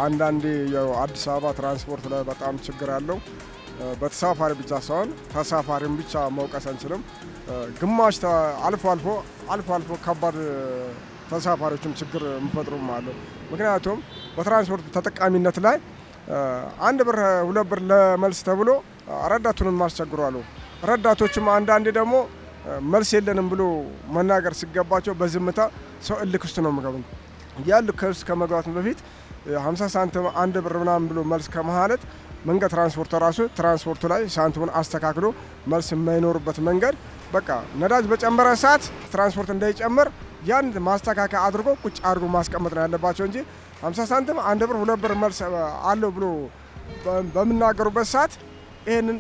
አንዳንዴ ያው አዲስ አበባ ትራንስፖርት ላይ በጣም ችግር አለው። በተሳፋሪ ብቻ ሳይሆን ተሳፋሪም ብቻ መውቀስ አንችልም። ግማሽ አልፎ አልፎ አልፎ አልፎ ከባድ ተሳፋሪዎችም ችግር የሚፈጥሩም አለው። ምክንያቱም በትራንስፖርት ተጠቃሚነት ላይ አንድ ብር ሁለት ብር ለመልስ ተብሎ ረዳቱንም አስቸግሯሉ። ረዳቶችም አንዳንዴ ደግሞ መልስ የለንም ብሎ መናገር ሲገባቸው በዝምታ ሰው እልክ ውስጥ ነው የሚገቡት። ያ እልክ ውስጥ ከመግባቱ በፊት 50 ሳንቲም አንድ ብር ምናምን ብሎ መልስ ከመሀለት መንገድ ትራንስፖርት ራሱ ትራንስፖርቱ ላይ ሳንቲሙን አስተካክሎ መልስ የማይኖርበት መንገድ በቃ ነዳጅ በጨመረ ሰዓት ትራንስፖርት እንዳይጨምር ያን ማስተካከያ አድርጎ ቁጭ አድርጎ ማስቀመጥ ነው ያለባቸው እንጂ 50 ሳንቲም አንድ ብር ሁለት ብር መልስ አለው ብሎ በምናገሩበት ሰዓት ይህንን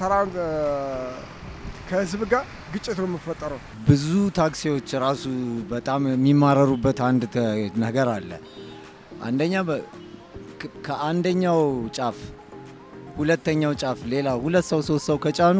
ከህዝብ ጋር ግጭት ነው የሚፈጠረው። ብዙ ታክሲዎች ራሱ በጣም የሚማረሩበት አንድ ነገር አለ። አንደኛ ከአንደኛው ጫፍ ሁለተኛው ጫፍ ሌላ ሁለት ሰው ሶስት ሰው ከጫኑ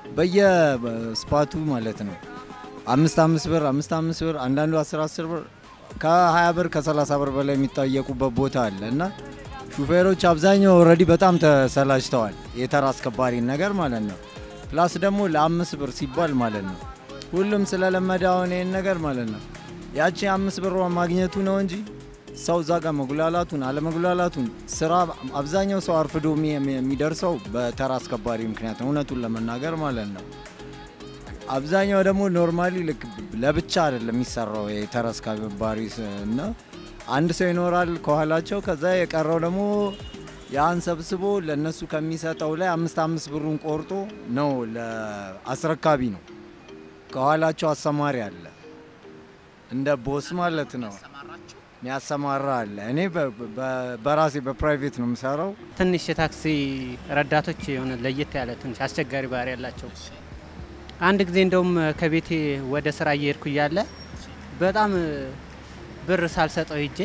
በየስፓቱ ማለት ነው አምስት አምስት ብር አምስት አምስት ብር አንዳንዱ አስር አስር ብር ከ20 ብር ከ30 ብር በላይ የሚጠየቁበት ቦታ አለ እና ሹፌሮች አብዛኛው ኦልሬዲ በጣም ተሰላችተዋል። የተራ አስከባሪ ነገር ማለት ነው። ፕላስ ደግሞ ለአምስት ብር ሲባል ማለት ነው ሁሉም ስለለመደ አሁን ይህን ነገር ማለት ነው ያቺ አምስት ብር ማግኘቱ ነው እንጂ ሰው እዛ ጋር መጉላላቱን አለመጉላላቱን ስራ አብዛኛው ሰው አርፍዶ የሚደርሰው በተራ አስከባሪ ምክንያት ነው፣ እውነቱን ለመናገር ማለት ነው። አብዛኛው ደግሞ ኖርማሊ ልክ ለብቻ አይደለም የሚሰራው የተራ አስከባሪ እና አንድ ሰው ይኖራል ከኋላቸው። ከዛ የቀረው ደግሞ ያን ሰብስቦ ለእነሱ ከሚሰጠው ላይ አምስት አምስት ብሩን ቆርጦ ነው ለአስረካቢ ነው። ከኋላቸው አሰማሪ አለ፣ እንደ ቦስ ማለት ነው የሚያሰማራ አለ። እኔ በራሴ በፕራይቬት ነው የምሰራው። ትንሽ የታክሲ ረዳቶች የሆነ ለየት ያለ ትንሽ አስቸጋሪ ባህሪ ያላቸው። አንድ ጊዜ እንደውም ከቤቴ ወደ ስራ እየሄድኩ እያለ በጣም ብር ሳልሰጠው ሂጄ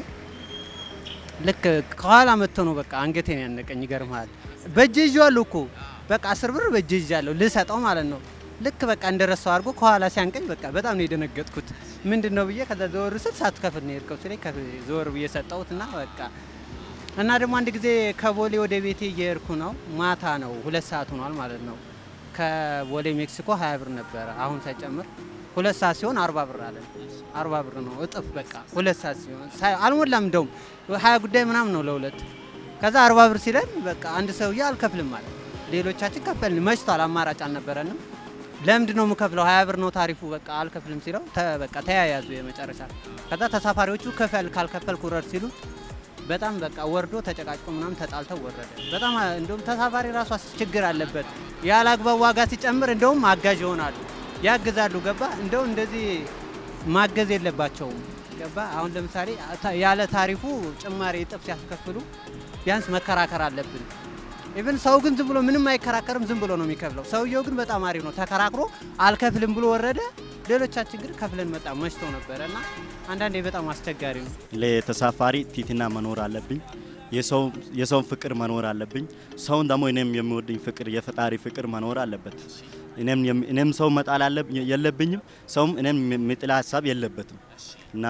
ልክ ከኋላ መጥቶ ነው በቃ አንገቴን ያነቀኝ። ይገርምሃል በእጄ ይዤዋለሁ እኮ በቃ አስር ብር በእጄ ይዣለሁ ልሰጠው ማለት ነው። ልክ በቃ እንደረሳው አድርጎ ከኋላ ሲያንቀኝ በቃ በጣም ነው የደነገጥኩት። ምንድን ነው ብዬ ከዛ ዘወር ስል ሳትከፍል ነው የሄድከው ሲለኝ ዘወር ብዬ ሰጠሁት እና በቃ እና ደግሞ አንድ ጊዜ ከቦሌ ወደ ቤቴ እየሄድኩ ነው። ማታ ነው ሁለት ሰዓት ሆኗል ማለት ነው። ከቦሌ ሜክሲኮ ሀያ ብር ነበረ አሁን ሳይጨምር ሁለት ሰዓት ሲሆን አርባ ብር አለ። አርባ ብር ነው እጥፍ በቃ ሁለት ሰዓት ሲሆን አልሞላም፣ እንደውም ሀያ ጉዳይ ምናምን ነው ለሁለት። ከዛ አርባ ብር ሲለን በቃ አንድ ሰውዬ አልከፍልም ማለት ሌሎቻችን ከፈልን። መሽቷል፣ አማራጭ አልነበረንም። ለምንድን ነው የምከፍለው? ሀያ ብር ነው ታሪፉ፣ በቃ አልከፍልም ሲለው በቃ ተያያዙ የመጨረሻ። ከዛ ተሳፋሪዎቹ ክፈል ካልከፈልኩ ውረድ ሲሉ በጣም በቃ ወርዶ ተጨቃጭቆ ምናምን ተጣልተው ወረደ። በጣም እንደውም ተሳፋሪ ራሱ ችግር አለበት። ያለ አግባብ ዋጋ ሲጨምር እንደውም አጋዥ ይሆናሉ ያግዛሉ። ገባ እንደው እንደዚህ ማገዝ የለባቸውም። ገባ አሁን ለምሳሌ ያለ ታሪፉ ጭማሪ እጥፍ ሲያስከፍሉ ቢያንስ መከራከር አለብን። ኢቭን ሰው ግን ዝም ብሎ ምንም አይከራከርም፣ ዝም ብሎ ነው የሚከፍለው። ሰውየው ግን በጣም አሪፍ ነው፣ ተከራክሮ አልከፍልም ብሎ ወረደ። ሌሎቻችን ግን ከፍለን መጣ መሽቶ ነበረ እና አንዳንዴ በጣም አስቸጋሪ ነው። ለተሳፋሪ ቲትና መኖር አለብኝ። የሰውን ፍቅር መኖር አለብኝ። ሰውን ደግሞ እኔም የሚወድኝ ፍቅር የፈጣሪ ፍቅር መኖር አለበት። እኔም ሰው መጣል የለብኝም፣ ሰውም እኔም የሚጥላ ሀሳብ የለበትም እና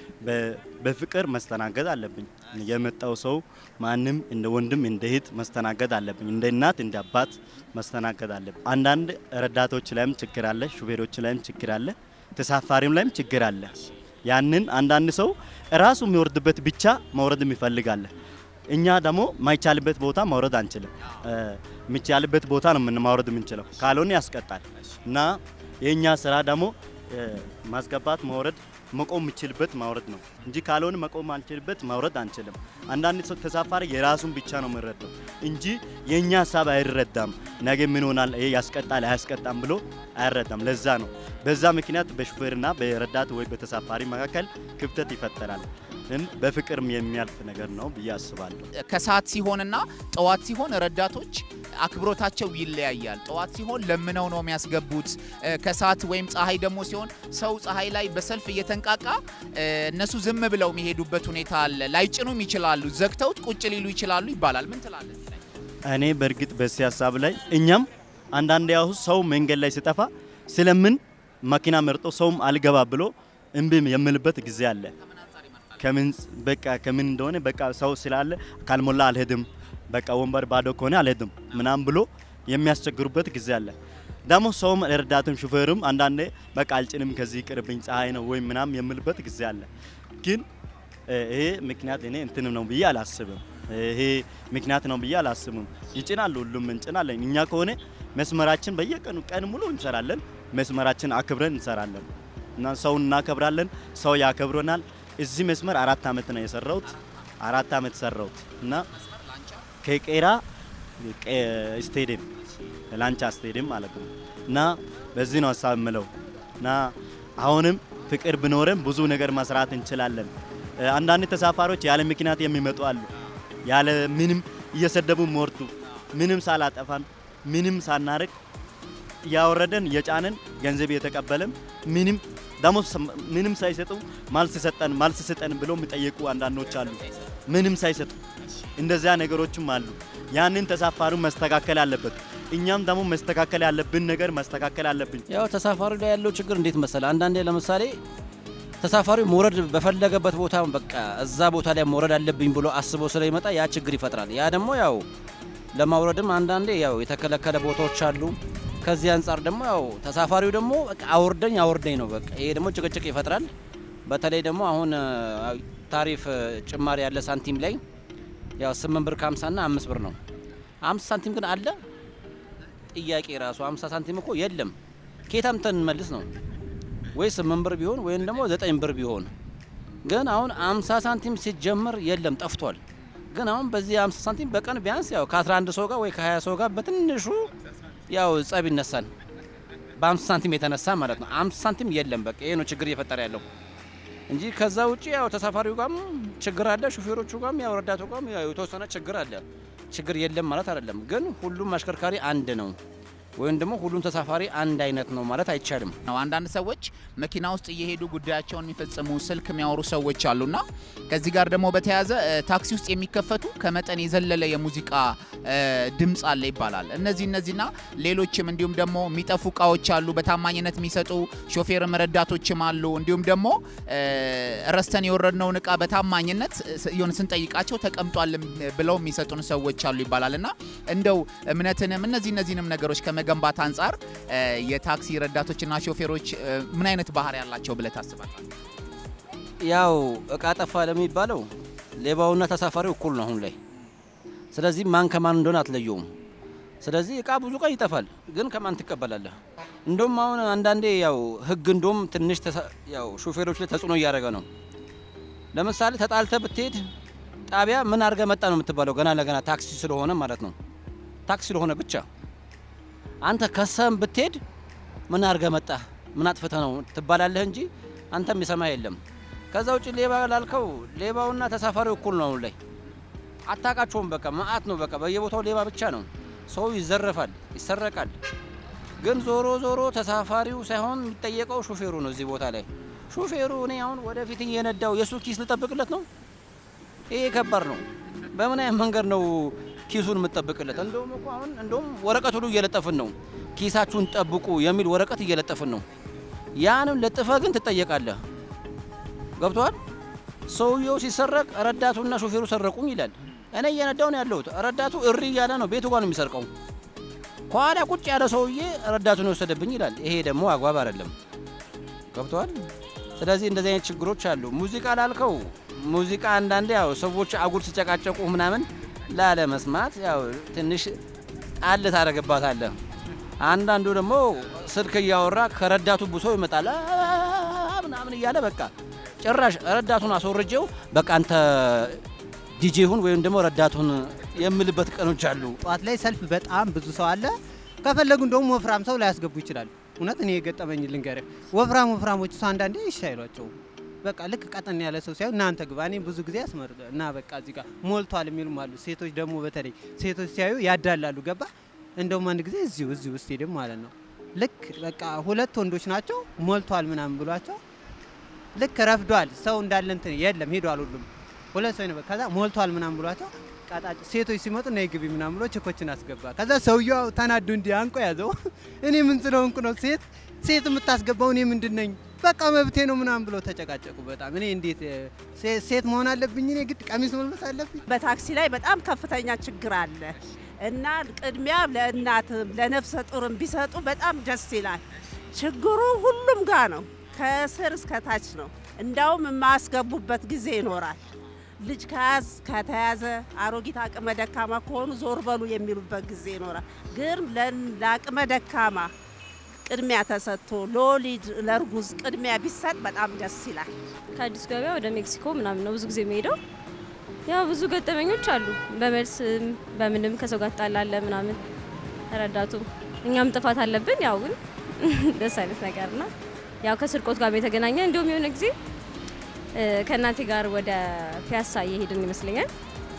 በፍቅር መስተናገድ አለብኝ። የመጣው ሰው ማንም እንደ ወንድም እንደ እህት መስተናገድ አለብኝ። እንደ እናት እንደ አባት መስተናገድ አለብኝ። አንዳንድ ረዳቶች ላይም ችግር አለ፣ ሹፌሮች ላይም ችግር አለ፣ ተሳፋሪም ላይም ችግር አለ። ያንን አንዳንድ ሰው ራሱ የሚወርድበት ብቻ መውረድ ይፈልጋል። እኛ ደግሞ ማይቻልበት ቦታ ማውረድ አንችልም። የሚቻልበት ቦታ ነው ምን ማውረድ የምንችለው፣ ካልሆነ ያስቀጣል እና የእኛ ስራ ደግሞ ማስገባት ማውረድ መቆም የምችልበት ማውረድ ነው እንጂ ካልሆነ መቆም አንችልበት ማውረድ አንችልም። አንዳንድ ሰው ተሳፋሪ የራሱን ብቻ ነው የምንረዳው እንጂ የእኛ ሀሳብ አይረዳም። ነገ ምን ሆናል፣ ይሄ ያስቀጣል አያስቀጣም ብሎ አይረዳም። ለዛ ነው በዛ ምክንያት በሹፌርና በረዳት ወይ በተሳፋሪ መካከል ክፍተት ይፈጠራል። ግን በፍቅርም የሚያልፍ ነገር ነው ብዬ አስባለሁ። ከሰዓት ሲሆንና ጠዋት ሲሆን ረዳቶች አክብሮታቸው ይለያያል። ጠዋት ሲሆን ለምነው ነው የሚያስገቡት። ከሰዓት ወይም ፀሐይ ደግሞ ሲሆን ሰው ፀሐይ ላይ በሰልፍ እየተንቃቃ እነሱ ዝም ብለው የሚሄዱበት ሁኔታ አለ። ላይጭኑም ይችላሉ፣ ዘግተውት ቁጭ ሊሉ ይችላሉ ይባላል። ምን ትላለህ? እኔ በእርግጥ በዚህ ሀሳብ ላይ እኛም አንዳንድ ያሁ ሰው መንገድ ላይ ሲጠፋ ስለምን መኪና መርጦ ሰውም አልገባ ብሎ እምቢ የምልበት ጊዜ አለ። ከምን በቃ ከምን እንደሆነ በቃ ሰው ስላለ ካልሞላ አልሄድም፣ በቃ ወንበር ባዶ ከሆነ አልሄድም ምናምን ብሎ የሚያስቸግሩበት ጊዜ አለ። ደግሞ ሰውም ረዳትም ሹፌርም አንዳንዴ በቃ አልጭንም ከዚህ ቅርብኝ ፀሐይ ነው ወይም ምናምን የምልበት ጊዜ አለ። ግን እ፣ ይሄ ምክንያት እኔ እንትንም ነው ብዬ አላስብም። ይሄ ምክንያት ነው ብዬ አላስብም። ይጭናሉ፣ ሁሉም እንጭናለን። እኛ ከሆነ መስመራችን በየቀኑ ቀን ሙሉ እንሰራለን። መስመራችን አክብረን እንሰራለን እና ሰውን እናከብራለን። ሰው ያከብረናል። እዚህ መስመር አራት ዓመት ነው የሰራሁት። አራት ዓመት ሰራሁት እና ከቄራ ቀ- ስቴዲየም ላንቻ ስቴዲየም ማለት ነው እና በዚህ ነው ሀሳብ የምለው እና አሁንም ፍቅር ብኖርም ብዙ ነገር መስራት እንችላለን። እ፣ አንዳንድ ተሳፋሪዎች ያለ ምክንያት የሚመጡ አሉ። ያለ ምንም እየሰደቡ ሞርቱ ምንም ሳላጠፋን ምንም ሳናርቅ እያወረደን እየጫነን ገንዘብ እየተቀበለም ምንም ደግሞ ሰ- ምንም ሳይሰጡ ማልስ ሰጠን ማልስ ስጠን ብለው የሚጠይቁ አንዳንዶች አሉ። ምንም ሳይሰጡ እንደዚያ ነገሮችም አሉ። ያንን ተሳፋሪው መስተካከል አለበት። እኛም ደግሞ መስተካከል ያለብን ነገር መስተካከል አለብን። ያው ተሳፋሪ ላይ ያለው ችግር እንዴት መሰለ፣ አንዳንዴ ለምሳሌ ተሳፋሪው መውረድ በፈለገበት ቦታ በቃ እዛ ቦታ ላይ መውረድ አለብኝ ብሎ አስቦ ስለሚመጣ ያ ችግር ይፈጥራል። ያ ደግሞ ያው ለማውረድም አንዳንዴ ያው የተከለከለ ቦታዎች አሉ። ከዚህ አንጻር ደግሞ ያው ተሳፋሪው ደግሞ በቃ አውርደኝ አውርደኝ ነው በቃ። ይሄ ደግሞ ጭቅጭቅ ይፈጥራል። በተለይ ደግሞ አሁን አ፣ ታሪፍ አ፣ ጭማሪ ያለ ሳንቲም ላይ ያው ስምንት ብር ከሀምሳ ና አምስት ብር ነው። አምስት ሳንቲም ግን አለ ጥያቄ ራሱ 50 ሳንቲም እኮ የለም። ኬታም ተንመልስ ነው ወይ 8 ብር ቢሆን ወይም ደግሞ 9 ብር ቢሆን ግን አሁን 50 ሳንቲም ሲጀመር የለም ጠፍቷል። ግን አሁን በዚህ 50 ሳንቲም በቀን ቢያንስ ያው ከ11 ሰው ጋር ወይ ከ20 ሰው ጋር በትንሹ ያው ጸብ ይነሳል። በ50 ሳንቲም የተነሳ ማለት ነው። 50 ሳንቲም የለም። በቃ ይሄ ነው ችግር እየፈጠረ ያለው እንጂ ከዛ ውጪ ያው ተሳፋሪው ጋርም ችግር አለ፣ ሹፌሮቹ ጋርም ያው ረዳቱ ጋርም ያው የተወሰነ ችግር አለ። ችግር የለም ማለት አይደለም፣ ግን ሁሉም አሽከርካሪ አንድ ነው ወይም ደግሞ ሁሉም ተሳፋሪ አንድ አይነት ነው ማለት አይቻልም። ነው። አንዳንድ ሰዎች መኪና ውስጥ እየሄዱ ጉዳያቸውን የሚፈጽሙ ስልክ የሚያወሩ ሰዎች አሉና ከዚህ ጋር ደግሞ በተያያዘ እ፣ ታክሲ ውስጥ የሚከፈቱ ከመጠን የዘለለ የሙዚቃ እ፣ ድምፅ አለ ይባላል። እነዚህ እነዚህና ሌሎችም እንዲሁም ደግሞ የሚጠፉ እቃዎች አሉ፣ በታማኝነት የሚሰጡ ሾፌርም ረዳቶችም አሉ። እንዲሁም ደግሞ እ፣ ረስተን የወረድነውን እቃ በታማኝነት ስ- የሆነ ስንጠይቃቸው ተቀምጧል ብለው የሚሰጡን ሰዎች አሉ ይባላል እና እንደው እምነትንም እነዚህ እነዚህንም ነገሮች ከመገንባት አንጻር እ፣ የታክሲ ረዳቶችና ሾፌሮች እ፣ ምን አይነት ባህሪ ያላቸው ብለህ ታስባለህ? ያው እቃ ጠፋ ለሚባለው ሌባውና ተሳፋሪው እኩል ነው አሁን ላይ። ስለዚህ ማን ከማን እንደሆነ አትለየውም። ስለዚህ እቃ ብዙ ቀን ይጠፋል፣ ግን ከማን ትቀበላለህ? እንደውም አሁን አንዳንዴ ያው ህግ እንደውም ትንሽ ተሳ- ያው ሾፌሮች ላይ ተጽዕኖ እያደረገ ነው። ለምሳሌ ተጣልተ ብትሄድ ጣቢያ ምን አድርገ መጣ ነው የምትባለው፣ ገና ለገና ታክሲ ስለሆነ ማለት ነው። ታክሲ ስለሆነ ብቻ አንተ ከሰም ብትሄድ ምን አድርገ መጣ ምን አጥፍተ ነው ትባላለህ እንጂ አንተም የሰማ የለም። ከዛ ውጭ ሌባ ላልከው ሌባውና ተሳፋሪው እኩል ነው አሁን ላይ አታቃቸውም። በቃ መዓት ነው። በቃ በየቦታው ሌባ ብቻ ነው። ሰው ይዘረፋል፣ ይሰረቃል። ግን ዞሮ ዞሮ ተሳፋሪው ሳይሆን የሚጠየቀው ሹፌሩ ነው። እዚህ ቦታ ላይ ሹፌሩ እኔ አሁን ወደፊት እየነዳው የእሱ ኪስ ልጠብቅለት ነው። ይሄ ከባድ ነው። በምን አይነት መንገድ ነው ኪሱን የምጠብቅለት? እንደውም እኮ አሁን እንደውም ወረቀት ሁሉ እየለጠፍን ነው። ኪሳችሁን ጠብቁ የሚል ወረቀት እየለጠፍን ነው። ያንም ለጥፈ ግን ትጠየቃለህ። ገብቷል። ሰውየው ሲሰረቅ ረዳቱና ሾፌሩ ሰረቁኝ ይላል። እኔ እየነዳው ነው ያለሁት። ረዳቱ እሪ እያለ ነው ቤቱ ጋር ነው የሚሰርቀው። ከኋላ ቁጭ ያለ ሰውዬ ረዳቱን የወሰደብኝ ይላል። ይሄ ደግሞ አግባብ አይደለም። ገብቷል። ስለዚህ እንደዚህ አይነት ችግሮች አሉ። ሙዚቃ ላልከው ሙዚቃ አንዳንዴ ያው ሰዎች አጉል ሲጨቃጨቁ ምናምን ላለ መስማት ያው ትንሽ ጣል ታደርግባታለህ። አንዳንዱ ደግሞ ስልክ እያወራ ከረዳቱ ብሶ ይመጣል "አ- ምናምን እያለ በቃ ጭራሽ ረዳቱን አስወርጄው በቃ አንተ ዲጄ ሁን ወይም ደግሞ ረዳቱን የምልበት ቀኖች አሉ። ጠዋት ላይ ሰልፍ በጣም ብዙ ሰው አለ። ከፈለጉ እንደውም ወፍራም ሰው ላያስገቡ ይችላሉ። እውነት እኔ የገጠመኝ ልንገርህ፣ ወፍራም ወፍራሞች ሰው አንዳንዴ እሺ አይሏቸውም። በቃ ልክ ቀጠን ያለ ሰው ሲያዩ እናንተ ግባ፣ እኔ ብዙ ጊዜ ያስመር እና በቃ እዚህ ጋር ሞልቷል የሚሉም አሉ። ሴቶች ደግሞ በተለይ ሴቶች ሲያዩ ያዳላሉ። ገባ እንደውም አንድ ጊዜ እዚሁ እዚሁ ስቴዲየም ማለት ነው ልክ በቃ ሁለት ወንዶች ናቸው ሞልቷል ምናምን ብሏቸው ልክ ረፍዷል ሰው እንዳለ እንትን የለም ሄዷል ሁሉም ሁለት ሰው ነው ከዛ ሞልቷል ምናምን ብሏቸው ቃጣጭ ሴቶች ሲመጡ ነይ ግቢ ምናምን ብሎ ችኮችን አስገባ ከዛ ሰውየው ተናዶ እንዲህ አንቆ ያዘው እኔ ምን ስለሆንኩ ነው ሴት ሴት የምታስገባው እኔ ምንድን ነኝ በቃ መብቴ ነው ምናምን ብሎ ተጨቃጨቁ። በጣም እኔ እንዴት እ፣ ሴ- ሴት መሆን አለብኝ? እኔ ግድ ቀሚስ መልበስ አለብኝ? በታክሲ ላይ በጣም ከፍተኛ ችግር አለ እና ቅድሚያ ለእናትም ለነፍሰ ጡርም ቢሰጡ በጣም ደስ ይላል። ችግሩ ሁሉም ጋር ነው፣ ከስር እስከ ታች ነው። እንዳውም የማያስገቡበት ጊዜ ይኖራል። ልጅ ከያዝ ከተያዘ አሮጊት አቅመ ደካማ ከሆኑ ዞር በሉ የሚሉበት ጊዜ ይኖራል። ግን ለ- ለአቅመ ደካማ ቅድሚያ ተሰጥቶ ለወሊድ ለእርጉዝ ቅድሚያ ቢሰጥ በጣም ደስ ይላል። ከአዲስ ገበያ ወደ ሜክሲኮ ምናምን ነው ብዙ ጊዜ የሚሄደው። ያው ብዙ ገጠመኞች አሉ። በመልስም በምንም ከሰው ጋር ትጣላለ ምናምን ረዳቱም እኛም ጥፋት አለብን። ያው ግን ደስ አይነት ነገር ና ያው ከስርቆት ጋር የተገናኘ እንዲሁም የሆነ ጊዜ እ፣ ከእናቴ ጋር ወደ ፒያሳ እየሄድን ይመስለኛል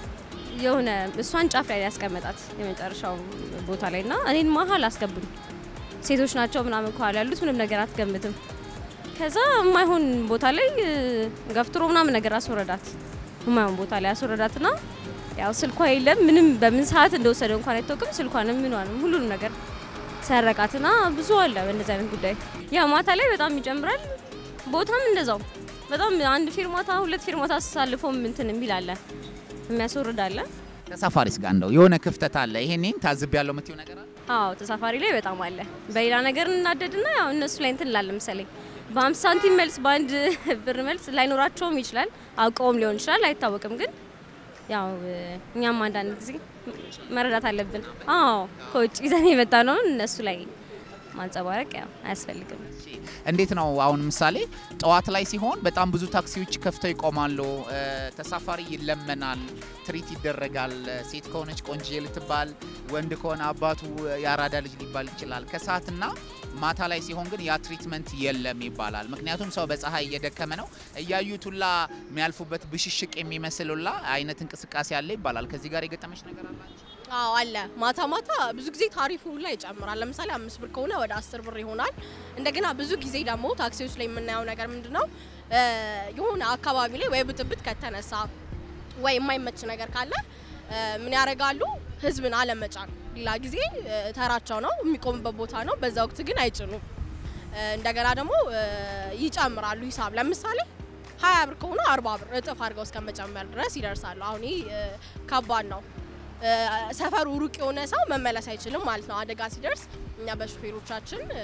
የሆነ እሷን ጫፍ ላይ ያስቀመጣት የመጨረሻው ቦታ ላይ ና እኔን መሀል አስገቡኝ። ሴቶች ናቸው ምናምን ከኋላ ያሉት ምንም ነገር አትገምትም። ከዛ የማይሆን ቦታ ላይ እ፣ ገፍትሮ ምናምን ነገር አስወረዳት። የማይሆን ቦታ ላይ አስወረዳትና ያው ስልኳ የለም ምንም በምን ሰዓት እንደወሰደ እንኳን አይታወቅም። ስልኳንም ምኗንም ሁሉንም ነገር ሰረቃትና ብዙ አለ በእንደዚህ አይነት ጉዳይ። ያው ማታ ላይ በጣም ይጨምራል። ቦታም እንደዛው በጣም አንድ ፊርማታ ሁለት ፊርማታ አሳልፎም እንትን የሚል አለ የሚያስወርድ አለ። ተሳፋሪስ ጋር እንደው የሆነ ክፍተት አለ። ይሄኔን ታዝብ ያለው የምትይው ነገር አለ? አዎ ተሳፋሪ ላይ በጣም አለ። በሌላ ነገር እናደድና ያው እነሱ ላይ እንትን ላለ ምሳሌ በአምስት ሳንቲም መልስ በአንድ ብር መልስ ላይኖራቸውም ይችላል፣ አውቀውም ሊሆን ይችላል፣ አይታወቅም። ግን ያው እኛም አንዳንድ ጊዜ መረዳት አለብን። አዎ ከውጭ ይዘን የመጣ ነው እነሱ ላይ ማንጸባረቅ ያው አያስፈልግም። እንዴት ነው አሁን ምሳሌ ጠዋት ላይ ሲሆን በጣም ብዙ ታክሲዎች ከፍተው ይቆማሉ። እ፣ ተሳፋሪ ይለመናል፣ ትሪት ይደረጋል። ሴት ከሆነች ቆንጆ ልትባል፣ ወንድ ከሆነ አባቱ የአራዳ ልጅ ሊባል ይችላል። ከሰዓትና ማታ ላይ ሲሆን ግን ያ ትሪትመንት የለም ይባላል። ምክንያቱም ሰው በፀሐይ እየደከመ ነው። እያዩት ሁላ የሚያልፉበት ብሽሽቅ የሚመስል ሁላ አይነት እንቅስቃሴ አለ ይባላል። ከዚህ ጋር የገጠመች ነገር አላቸው? አዎ አለ። ማታ ማታ ብዙ ጊዜ ታሪፉ ሁላ ይጨምራል። ለምሳሌ አምስት ብር ከሆነ ወደ አስር ብር ይሆናል። እንደገና ብዙ ጊዜ ደግሞ ታክሲዎች ላይ የምናየው ነገር ምንድን ነው እ፣ የሆነ አካባቢ ላይ ወይ ብጥብጥ ከተነሳ ወይ የማይመች ነገር ካለ እ፣ ምን ያደርጋሉ? ህዝብን አለመጫን። ሌላ ጊዜ እ፣ ተራቸው ነው የሚቆምበት ቦታ ነው። በዛ ወቅት ግን አይጭኑም። እ፣ እንደገና ደግሞ እ፣ ይጨምራሉ ሂሳብ ለምሳሌ ሀያ ብር ከሆነ አርባ ብር እጥፍ አድርገው እስከ መጨመር ድረስ ይደርሳሉ። አሁን ይህ እ፣ ከባድ ነው። እ፣ ሰፈሩ ሩቅ የሆነ ሰው መመለስ አይችልም ማለት ነው። አደጋ ሲደርስ እኛ በሹፌሮቻችን እ፣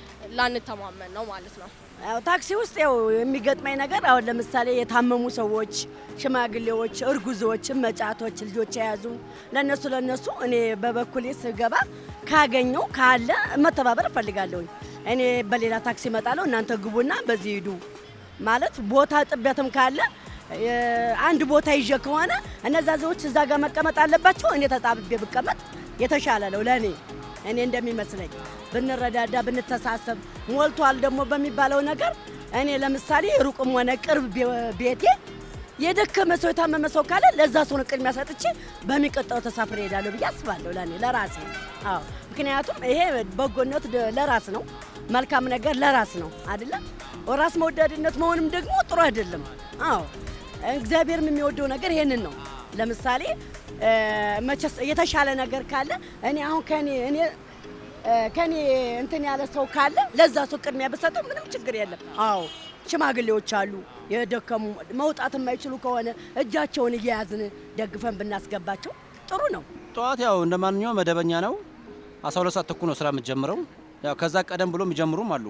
ላንተማመን ነው ማለት ነው። ያው ታክሲ ውስጥ ያው የሚገጥመኝ ነገር አሁን ለምሳሌ የታመሙ ሰዎች፣ ሽማግሌዎች፣ እርጉዞች፣ መጫቶች፣ ልጆች የያዙ ለነሱ ለነሱ እኔ በበኩሌ ስገባ ካገኘው ካለ መተባበር እፈልጋለሁኝ። እኔ በሌላ ታክሲ እመጣለሁ፣ እናንተ ግቡና በዚህ ሂዱ ማለት ቦታ ጥበትም ካለ የ- አንድ ቦታ ይዤ ከሆነ እነዛ ሰዎች እዛ ጋር መቀመጥ አለባቸው። እኔ ተጣብቤ ብቀመጥ የተሻለ ነው ለእኔ እኔ እንደሚመስለኝ ብንረዳዳ ብንተሳሰብ፣ ሞልቷል ደግሞ በሚባለው ነገር እኔ ለምሳሌ ሩቅም ሆነ ቅርብ ቤ- ቤቴ የደከመ ሰው የታመመ ሰው ካለ ለዛ ሰው ነው ቅድሚያ ሰጥቼ በሚቀጥለው ተሳፍሬ እሄዳለሁ ብዬ አስባለሁ። ለእኔ ለራሴ አዎ፣ ምክንያቱም ይሄ በጎነት ደ- ለራስ ነው፣ መልካም ነገር ለራስ ነው አይደለም። ራስ መወዳድነት መሆንም ደግሞ ጥሩ አይደለም። አዎ እግዚአብሔርም የሚወደው ነገር ይሄንን ነው። ለምሳሌ እ፣ መቼስ የተሻለ ነገር ካለ እኔ አሁን ከኔ እኔ እ፣ ከኔ እንትን ያለ ሰው ካለ ለዛ ሰው ቅድሚያ ብሰጠው ምንም ችግር የለም። አዎ ሽማግሌዎች አሉ የደከሙ መውጣት የማይችሉ ከሆነ እጃቸውን እየያዝን ደግፈን ብናስገባቸው ጥሩ ነው። ጠዋት ያው እንደ ማንኛውም መደበኛ ነው። 12 ሰዓት ተኩል ነው ስራ የምትጀምረው። ያው ከዛ ቀደም ብሎ የሚጀምሩም አሉ።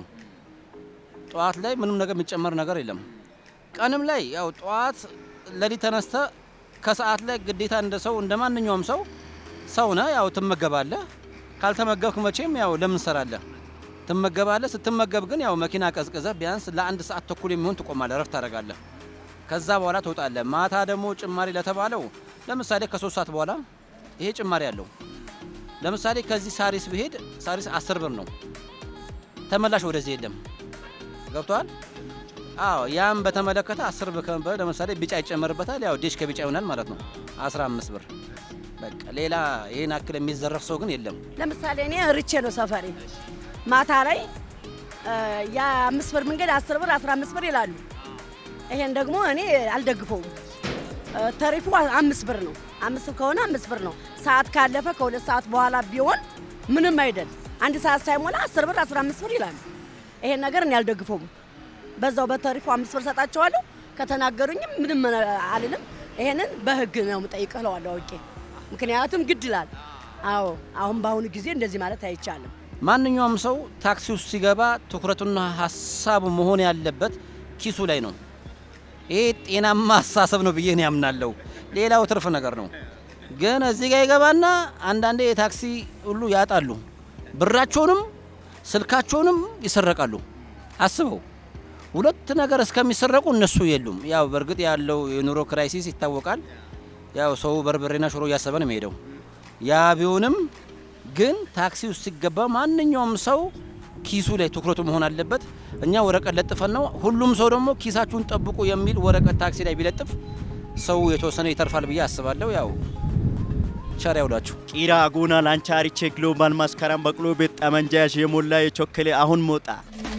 ጠዋት ላይ ምንም ነገር የሚጨመር ነገር የለም። ቀንም ላይ ያው ጠዋት ለሊት ተነስተ ከሰዓት ላይ ግዴታ እንደ ሰው እንደ ማንኛውም ሰው ሰው ነህ፣ ያው ትመገባለህ። ካልተመገብክ መቼም ያው ለምን ሰራለህ? ትመገባለህ። ስትመገብ ግን ያው መኪና ቀዝቅዘህ ቢያንስ ለአንድ ሰዓት ተኩል የሚሆን ትቆማለህ፣ ረፍት ታደርጋለህ። ከዛ በኋላ ትወጣለህ። ማታ ደግሞ ጭማሪ ለተባለው ለምሳሌ ከሶስት ሰዓት በኋላ ይሄ ጭማሪ አለው። ለምሳሌ ከዚህ ሳሪስ ብሄድ ሳሪስ አስር ብር ነው። ተመላሽ ወደዚህ የለም። ገብቷል? አዎ ያም በተመለከተ አስር ብር ከነበረ ለምሳሌ ቢጫ ይጨመርበታል። ያው ዴሽ ከቢጫ ይሆናል ማለት ነው 15 ብር። በቃ ሌላ ይሄን አክል የሚዘረፍ ሰው ግን የለም። ለምሳሌ እኔ ርቼ ነው ሰፈሬ። ማታ ላይ እ፣ የአምስት ብር መንገድ አስር ብር አስራ አምስት ብር ይላሉ። ይሄን ደግሞ እኔ አልደግፈውም። እ፣ ተሪፉ አምስት ብር ነው። አምስት ብር ከሆነ አምስት ብር ነው። ሰዓት ካለፈ ከሁለት ሰዓት በኋላ ቢሆን ምንም አይደል። አንድ ሰዓት ሳይሞላ አስር ብር አስራ አምስት ብር ይላሉ። ይሄን ነገር እኔ አልደግፈውም። በዛው በተሪፉ አምስት ብር ሰጣቸዋለሁ። ከተናገሩኝም ምንም አልልም። ይሄንን በህግ ነው የምጠይቅህ እለዋለሁ አውቄ። ምክንያቱም ግድ ይላል። አዎ አሁን በአሁኑ ጊዜ እንደዚህ ማለት አይቻልም። ማንኛውም ሰው ታክሲ ውስጥ ሲገባ ትኩረቱና ሀሳቡ መሆን ያለበት ኪሱ ላይ ነው። ይሄ ጤናማ አስተሳሰብ ነው ብዬ እኔ ያምናለሁ። ሌላው ትርፍ ነገር ነው። ግን እዚህ ጋር ይገባና አንዳንዴ የታክሲ ሁሉ ያጣሉ። ብራቸውንም ስልካቸውንም ይሰረቃሉ። አስበው ሁለት ነገር እስከሚሰረቁ እነሱ የሉም። ያው በእርግጥ ያለው የኑሮ ክራይሲስ ይታወቃል። ያው ሰው በርበሬና ሽሮ እያሰበ ነው የሚሄደው። ያ ቢሆንም ግን ታክሲ ውስጥ ሲገባ ማንኛውም ሰው ኪሱ ላይ ትኩረቱ መሆን አለበት። እኛ ወረቀት ለጥፈን ነው። ሁሉም ሰው ደግሞ ኪሳችሁን ጠብቁ የሚል ወረቀት ታክሲ ላይ ቢለጥፍ ሰው የተወሰነ ይተርፋል ብዬ አስባለሁ። ያው ቸር ያውላችሁ። ቂራ አጉና ላንቻሪቼ ግሎባል መስከረም በቅሎ ቤት ጠመንጃ የሞላ የቾከሌ አሁን ሞጣ